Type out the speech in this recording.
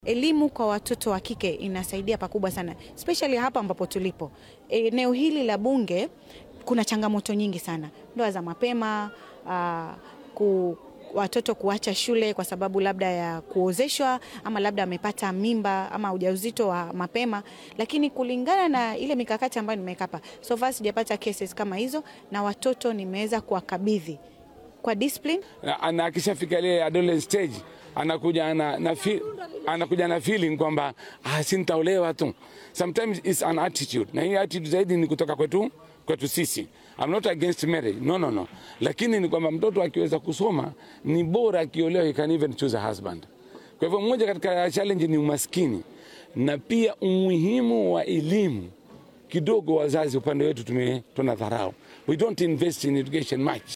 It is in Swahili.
Elimu kwa watoto wa kike inasaidia pakubwa sana, especially hapa ambapo tulipo. Eneo hili la Bunge kuna changamoto nyingi sana, ndoa za mapema, aa, ku, watoto kuacha shule kwa sababu labda ya kuozeshwa ama labda amepata mimba ama ujauzito wa mapema, lakini kulingana na ile mikakati ambayo nimeweka hapa, so far sijapata cases kama hizo, na watoto nimeweza kuwakabidhi kwa discipline na, na akishafika ile adolescent stage anakuja na, na feel, anakuja na feeling kwamba ah, si nitaolewa tu. Sometimes it's an attitude, na hii attitude zaidi ni kutoka kwetu kwetu sisi. I'm not against marriage, no, no, no, lakini ni kwamba mtoto akiweza kusoma ni bora akiolewa, he can even choose a husband. Kwa hivyo mmoja katika challenge ni umaskini na pia umuhimu wa elimu kidogo. Wazazi upande wetu tume tunadharau, we don't invest in education much.